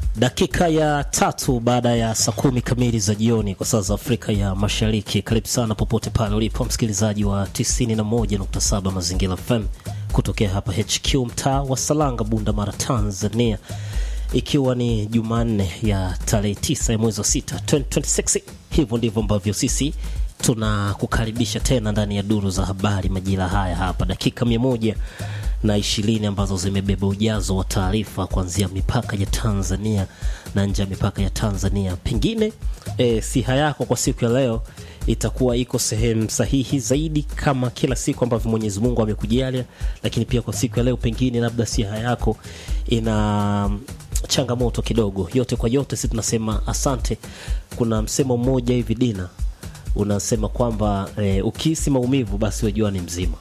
Dakika ya tatu baada ya saa kumi kamili za jioni kwa saa za Afrika ya Mashariki. Karibu sana popote pale ulipo msikilizaji wa 91.7 Mazingira FM kutokea hapa HQ mtaa wa Salanga, Bunda Mara, Tanzania, ikiwa ni Jumanne ya tarehe 9 ya mwezi wa 6 2026. Hivyo ndivyo ambavyo sisi tunakukaribisha tena ndani ya duru za habari majira haya hapa, dakika mia moja na ishirini ambazo zimebeba ujazo wa taarifa kuanzia mipaka ya Tanzania na nje ya mipaka ya Tanzania. Pengine e, siha yako kwa siku ya leo itakuwa iko sehemu sahihi zaidi kama kila siku ambavyo Mwenyezi Mungu amekujalia, lakini pia kwa siku ya leo pengine labda siha yako ina changamoto kidogo. Yote kwa yote, si tunasema asante. Kuna msemo mmoja hivi Dina unasema kwamba e, ukihisi maumivu basi wejua ni mzima.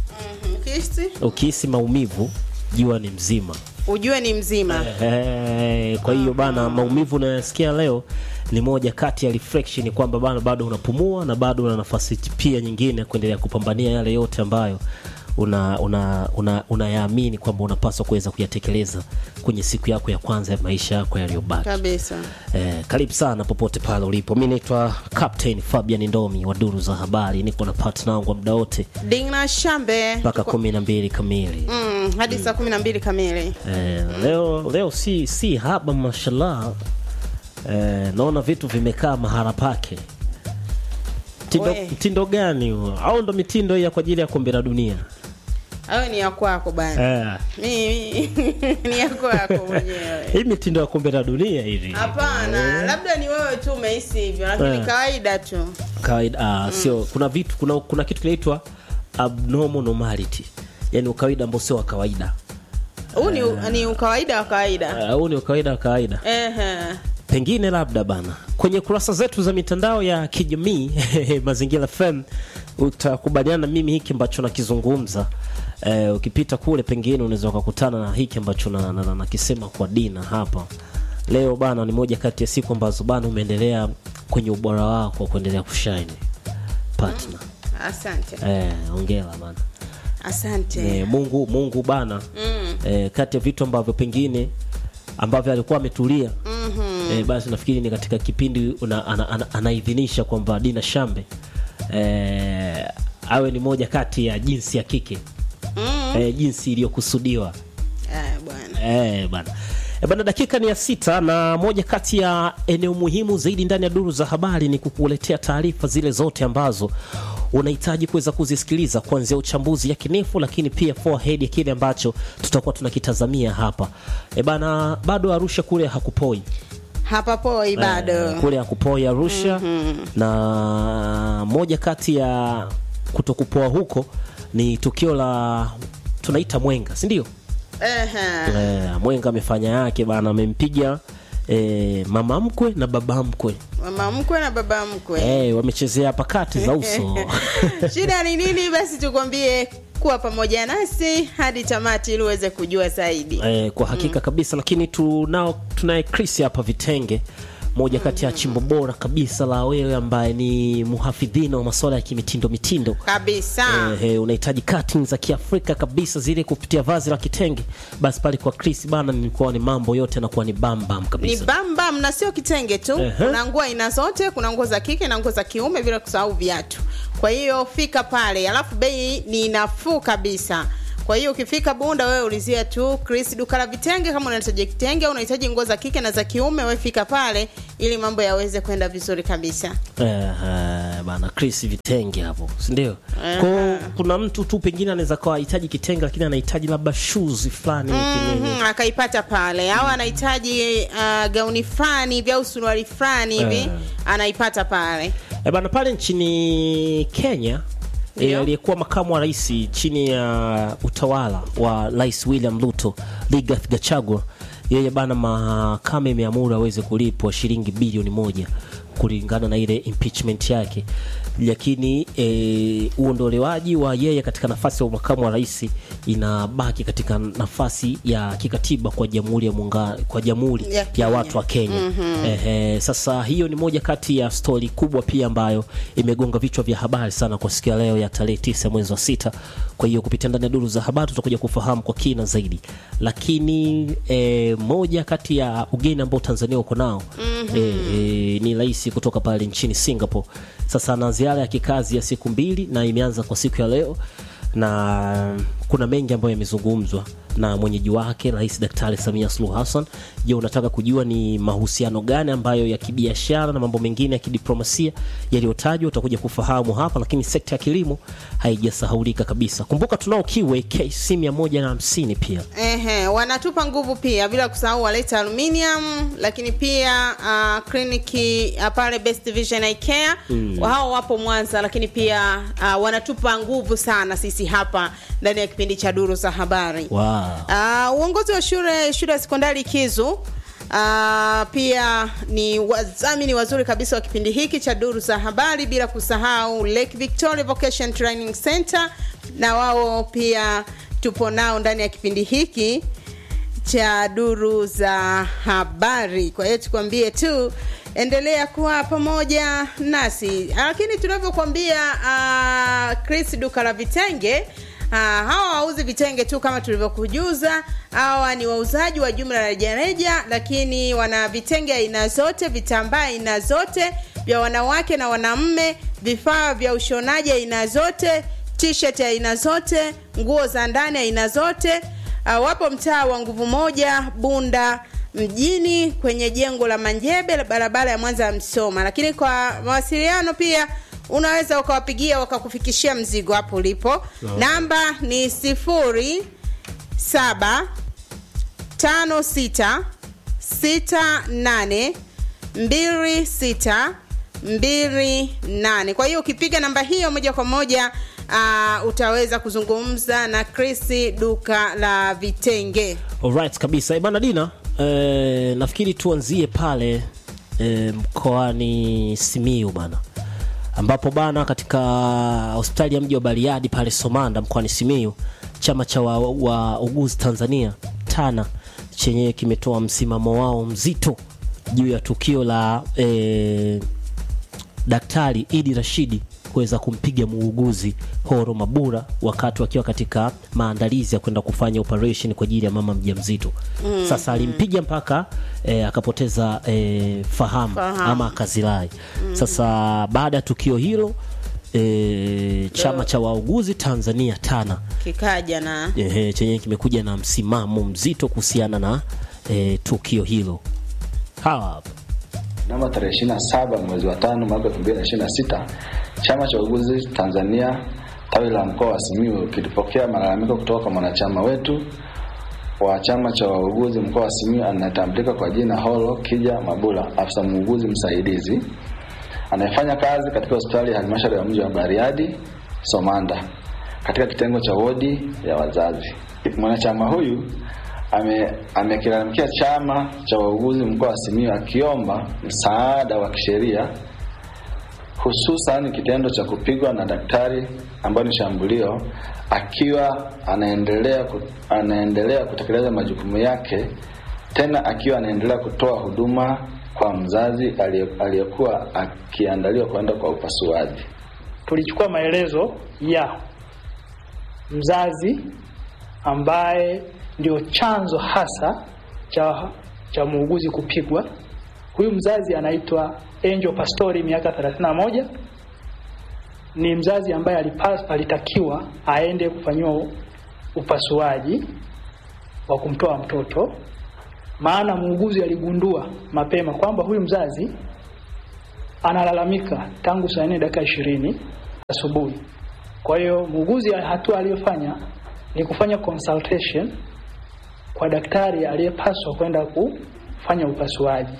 Kisi, Ukihisi maumivu jua ni mzima. ujue ni mzima. Eh, kwa hiyo bana, maumivu unayosikia leo ni moja kati ya reflection kwamba bana, bado unapumua na bado una nafasi pia nyingine ya kuendelea kupambania yale yote ambayo una una una unayaamini kwamba unapaswa kuweza kuyatekeleza kwenye siku yako ya kwanza ya maisha yako yaliyobaki. Kabisa. Eh, karibu sana popote pale ulipo. Mi naitwa Captain Fabian Ndomi wa duru za habari, niko na partner wangu wa muda wote Dingna Shambe mpaka kumi na mbili kamili. mm, hadi saa kumi na mbili kamili. Eh, leo leo si si haba mashallah. Eh, naona vitu vimekaa mahala pake. Mtindo, We. mtindo gani huo? Au ndo mitindo hii ya kwa ajili ya kombe la dunia? Hayo ni ya kwako bana. Eh, Mimi ni ya kwako mwenyewe. hii mitindo ya kombe la dunia hivi. Hapana, labda ni wewe tu umehisi hivyo, lakini Eh. kawaida tu. Kawaida ah, sio kuna vitu kuna kuna kitu kinaitwa abnormal normality. Yaani ukawaida ambao sio wa kawaida. Huu ni, ni ukawaida wa kawaida. Ah, Huu ni ukawaida wa kawaida. Ehe. pengine labda bana kwenye kurasa zetu za mitandao ya kijamii mazingira FM utakubaliana na mimi hiki ambacho nakizungumza. Eh, ukipita kule pengine unaweza ukakutana na hiki ambacho na- na- na- nakisema kwa Dina hapa leo bana. Ni moja kati ya siku ambazo bana umeendelea kwenye ubora wako wa kuendelea kushine partner. Asante. Eh, ongera bana. Asante. Eh, Mungu Mungu bana Mm. eh, kati ya vitu ambavyo pengine ambavyo alikuwa ametulia Mhm. eh, basi nafikiri ni katika kipindi una, ana, ana, anaidhinisha kwamba Dina Shambe eh, awe ni moja kati ya jinsi ya kike Mm. eh, jinsi iliyokusudiwa Eh, bwana. eh, bana Eh, bana, dakika ni ya sita na moja kati ya eneo muhimu zaidi ndani ya duru za habari ni kukuletea taarifa zile zote ambazo unahitaji kuweza kuzisikiliza kuanzia uchambuzi yakinifu, lakini pia forehead ya kile ambacho tutakuwa tunakitazamia hapa e bana, bado Arusha kule hakupoi Hapa poi bado. Eh, kule hakupoi Arusha na moja kati ya kutokupoa huko ni tukio la tunaita mwenga, si ndio? Ehe. Eh, mwenga amefanya yake bana, amempiga eh, mama mkwe na baba mkwe Mama mkwe na baba mkwe. eh, wamechezea pakati za uso Shida ni nini? Basi tukwambie kuwa pamoja nasi hadi tamati ili uweze kujua zaidi. eh, kwa hakika kabisa, lakini tunao tunaye Chris hapa Vitenge, moja kati ya chimbo bora kabisa la wewe ambaye ni muhafidhina wa masuala ya kimitindo mitindo Kabisa. Eh, eh, unahitaji cutting za Kiafrika kabisa zile kupitia vazi la kitenge, basi pale kwa Chris bana, nilikuwa ni mambo yote yanakuwa ni bambam Ni kabisa. bambam na sio kitenge tu. Ehe. Kuna nguo aina zote, kuna nguo za kike na nguo za kiume bila kusahau viatu. Kwa hiyo fika pale, alafu bei ni nafuu kabisa. Kwa hiyo ukifika Bunda wewe ulizia tu Chris duka la vitenge kama unahitaji kitenge au unahitaji nguo za kike na za kiume wewe fika pale ili mambo yaweze kwenda vizuri kabisa. Eh, eh, bana Chris vitenge hapo, si ndio? Eh. Kwa kuna mtu tu pengine anaweza kawa hahitaji kitenge, lakini anahitaji labda shoes fulani mm Mhm, akaipata pale au anahitaji uh, gauni fulani hivi au suruali fulani hivi Eh. anaipata pale. E bana, pale nchini Kenya e, Ndio. aliyekuwa makamu wa rais chini ya utawala wa Rais William Ruto, Rigathi Gachagua, yeye bana, mahakama imeamuru aweze kulipwa shilingi bilioni moja kulingana na ile impeachment yake, lakini eh, uondolewaji wa yeye katika nafasi ya makamu wa rais inabaki katika nafasi ya kikatiba kwa jamhuri ya muungano, kwa jamhuri Ya ya, Kenya. watu wa Kenya. Ehe, sasa hiyo ni moja kati ya stori kubwa pia ambayo imegonga vichwa vya habari sana kwa siku ya leo ya tarehe tisa mwezi wa sita. Kwa hiyo kupitia ndani ya duru za habari tutakuja kufahamu kwa kina zaidi, lakini e, moja kati ya ugeni ambao Tanzania uko nao e, e, ni rais kutoka pale nchini Singapore. Sasa ana ziara ya kikazi ya siku mbili na imeanza kwa siku ya leo na kuna mengi ambayo yamezungumzwa na mwenyeji wake Rais Daktari Samia Suluhu Hassan. Je, unataka kujua ni mahusiano gani ambayo ya kibiashara na mambo mengine ya kidiplomasia yaliyotajwa? Utakuja kufahamu hapa, lakini sekta ya kilimo haijasahaulika kabisa. Kumbuka tunao Kiwe KC 150 pia Ehe, wanatupa nguvu pia bila kusahau waleta aluminium, lakini pia uh, kliniki uh, pale Best Vision Eye Care mm. hao wapo Mwanza, lakini pia uh, wanatupa nguvu sana sisi hapa ndani ya kipindi cha duru za habari wow. Uh, uongozi wa shule shule ya sekondari Kizu uh, pia ni wadhamini wazuri kabisa wa kipindi hiki cha duru za habari, bila kusahau Lake Victoria Vocation Training Center, na wao pia tupo nao ndani ya kipindi hiki cha duru za habari. Kwa hiyo tukwambie tu endelea kuwa pamoja nasi, lakini tunavyokuambia uh, Chris duka la vitenge uh, hawa wauzi vitenge tu kama tulivyokujuza. Hawa ni wauzaji wa jumla na rejareja, lakini wana vitenge aina zote, vitambaa aina zote vya wanawake na wanaume, vifaa vya ushonaji aina zote, t-shirt aina zote, nguo za ndani aina zote. Uh, wapo mtaa wa nguvu moja Bunda mjini kwenye jengo la Manjebe la barabara ya Mwanza ya Msoma. Lakini kwa mawasiliano pia unaweza ukawapigia wakakufikishia mzigo hapo ulipo. Namba ni sifuri saba tano sita sita nane mbili sita mbili nane. Kwa hiyo ukipiga namba hiyo moja kwa moja uh, utaweza kuzungumza na Chris duka la vitenge. Alright kabisa. Eh, Bana Dina, eh, nafikiri tuanzie pale eh, mkoani Simiyu bana, ambapo bana katika hospitali ya mji wa Bariadi pale Somanda mkoani Simiyu, chama cha wauguzi wa wauguzi Tanzania TANA chenyewe kimetoa msimamo wao mzito juu ya tukio la eh, Daktari Idi Rashidi kuweza kumpiga muuguzi Horo Mabura wakati wakiwa katika maandalizi ya kwenda kufanya operation kwa ajili ya mama mjamzito. Mm, Sasa alimpiga mpaka eh, akapoteza eh, fahamu, Fahamu. ama akazirai. Sasa baada ya tukio hilo eh, chama cha wauguzi Tanzania TANA Kikaja na ehe, chenye kimekuja na msimamo mzito kuhusiana na eh, tukio hilo. Hawa hapa Namba tarehe 27 mwezi wa tano mwaka 2026 chama cha wauguzi Tanzania tawi la mkoa wa Simiyu kilipokea malalamiko kutoka kwa mwanachama wetu wa chama cha wauguzi mkoa wa Simiyu anayetambulika kwa jina Holo Kija Mabula, afisa muuguzi msaidizi anayefanya kazi katika hospitali ya halmashauri ya mji wa Bariadi Somanda katika kitengo cha wodi ya wazazi. Mwanachama huyu ame- amekilalamikia chama cha wauguzi mkoa wa Simiyu akiomba msaada wa kisheria hususan kitendo cha kupigwa na daktari ambayo ni shambulio akiwa anaendelea ku, anaendelea kutekeleza majukumu yake tena akiwa anaendelea kutoa huduma kwa mzazi aliye- aliyekuwa akiandaliwa kwenda kwa upasuaji. tulichukua maelezo ya mzazi ambaye ndio chanzo hasa cha cha muuguzi kupigwa. Huyu mzazi anaitwa Angel Pastori, miaka 31. Ni mzazi ambaye alipas, alitakiwa aende kufanyiwa upasuaji wa kumtoa mtoto, maana muuguzi aligundua mapema kwamba huyu mzazi analalamika tangu saa nne dakika ishirini asubuhi. Kwa hiyo muuguzi, hatua aliyofanya ni kufanya consultation kwa daktari aliyepaswa kwenda kufanya upasuaji,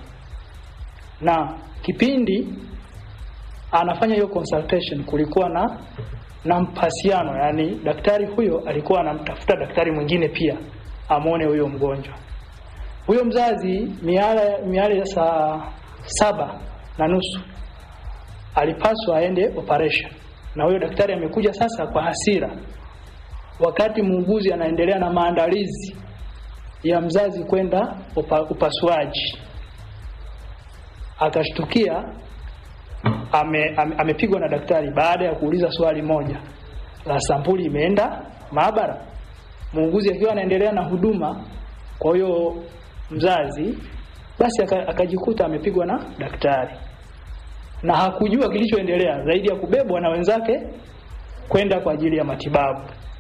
na kipindi anafanya hiyo consultation kulikuwa na na mpasiano, yani daktari huyo alikuwa anamtafuta daktari mwingine pia amwone huyo mgonjwa. Huyo mzazi miale miale ya saa saba na nusu alipaswa aende operation, na huyo daktari amekuja sasa kwa hasira, wakati muuguzi anaendelea na maandalizi ya mzazi kwenda upa, upasuaji. Akashtukia ame, ame, amepigwa na daktari baada ya kuuliza swali moja la sampuli imeenda maabara. Muuguzi akiwa anaendelea na huduma kwa huyo mzazi, basi akajikuta amepigwa na daktari na hakujua kilichoendelea zaidi ya kubebwa na wenzake kwenda kwa ajili ya matibabu.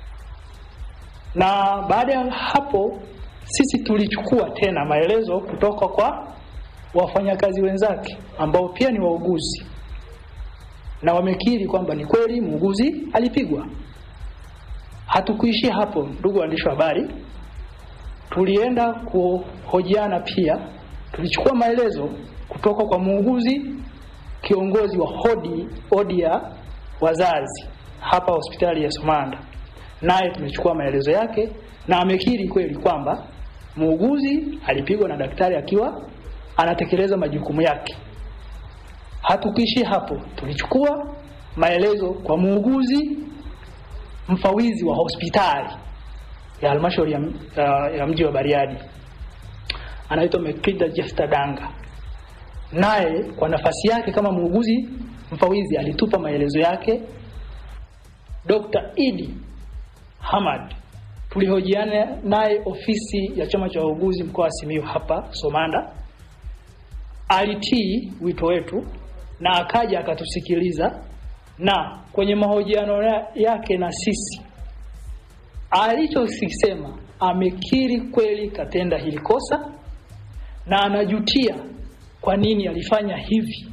Na baada ya hapo sisi tulichukua tena maelezo kutoka kwa wafanyakazi wenzake ambao pia ni wauguzi, na wamekiri kwamba ni kweli muuguzi alipigwa. Hatukuishia hapo, ndugu waandishi wa habari, tulienda kuhojiana pia. Tulichukua maelezo kutoka kwa muuguzi kiongozi wa hodi hodi ya wazazi hapa hospitali ya Somanda, naye tumechukua maelezo yake na amekiri kweli kwamba muuguzi alipigwa na daktari akiwa anatekeleza majukumu yake. Hatukuishia hapo, tulichukua maelezo kwa muuguzi mfawizi wa hospitali ya halmashauri ya, ya, ya mji wa Bariadi anaitwa Mekrida Jefta Danga naye kwa nafasi yake kama muuguzi mfawizi alitupa maelezo yake. Dr. Idi Hamad tulihojiana naye ofisi ya chama cha wauguzi mkoa wa Simiyu hapa Somanda, alitii wito wetu na akaja akatusikiliza, na kwenye mahojiano yake na sisi alichokisema, amekiri kweli katenda hili kosa na anajutia kwa nini alifanya hivi.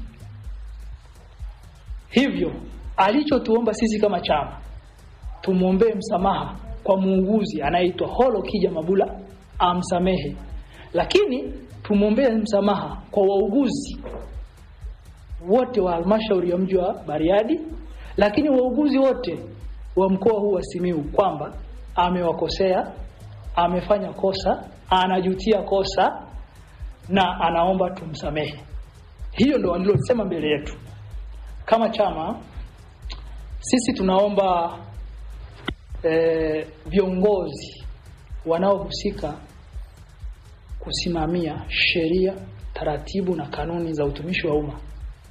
Hivyo alichotuomba sisi kama chama tumwombee msamaha kwa muuguzi anayeitwa Holo Kija Mabula amsamehe, lakini tumwombee msamaha kwa wauguzi wote wa halmashauri ya mji wa Bariadi, lakini wauguzi wote wa mkoa huu wa Simiyu kwamba amewakosea, amefanya kosa, anajutia kosa na anaomba tumsamehe. Hiyo ndo walilosema mbele yetu. Kama chama sisi tunaomba e, viongozi wanaohusika kusimamia sheria, taratibu na kanuni za utumishi wa umma,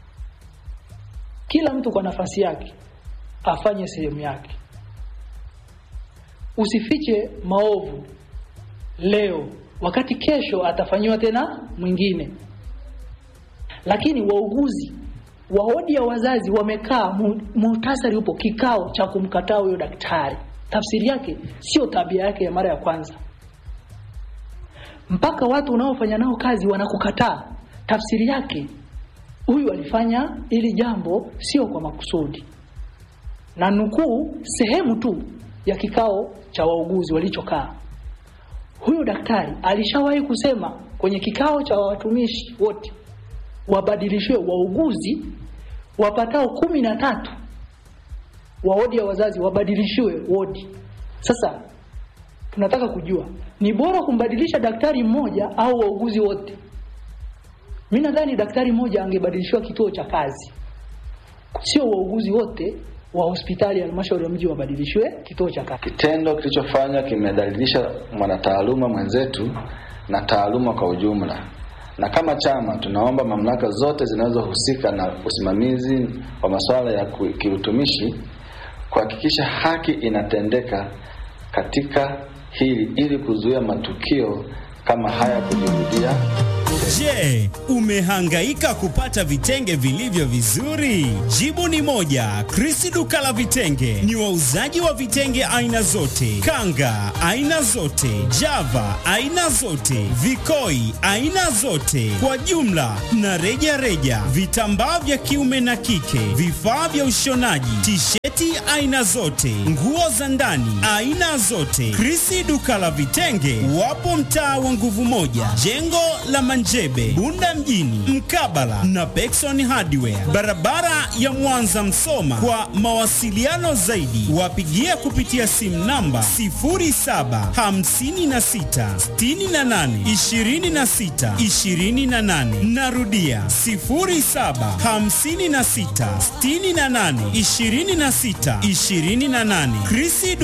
kila mtu kwa nafasi yake afanye sehemu yake. Usifiche maovu leo wakati kesho atafanyiwa tena mwingine. Lakini wauguzi wa wodi ya wazazi wamekaa, muhtasari upo, kikao cha kumkataa huyo daktari. Tafsiri yake sio tabia yake ya mara ya kwanza, mpaka watu unaofanya nao kazi wanakukataa. Tafsiri yake huyu alifanya ili jambo sio kwa makusudi, na nukuu sehemu tu ya kikao cha wauguzi walichokaa huyu daktari alishawahi kusema kwenye kikao cha watumishi wote wabadilishiwe wauguzi wapatao kumi na tatu wa wodi ya wazazi wabadilishiwe wodi. Sasa tunataka kujua ni bora kumbadilisha daktari mmoja au wauguzi wote? Mimi nadhani daktari mmoja angebadilishiwa kituo cha kazi, sio wauguzi wote wa hospitali ya halmashauri ya mji wabadilishiwe kituo cha kazi. Kitendo kilichofanywa kimedhalilisha mwanataaluma mwenzetu na taaluma kwa ujumla, na kama chama tunaomba mamlaka zote zinazohusika na usimamizi wa masuala ya kiutumishi kuhakikisha haki inatendeka katika hili ili kuzuia matukio kama haya kujirudia. Je, umehangaika kupata vitenge vilivyo vizuri? Jibu ni moja. Chris duka la vitenge ni wauzaji wa vitenge aina zote, kanga aina zote, java aina zote, vikoi aina zote, kwa jumla na reja reja, vitambaa vya kiume na kike, vifaa vya ushonaji, tisheti aina zote, nguo za ndani aina zote. Chris duka la vitenge wapo mtaa wa nguvu moja, jengo la manja Entebbe, Bunda mjini, mkabala na Pekson Hardware, barabara ya Mwanza Msoma. Kwa mawasiliano zaidi, wapigie kupitia simu namba 0756682628. Narudia 0756682628. Chris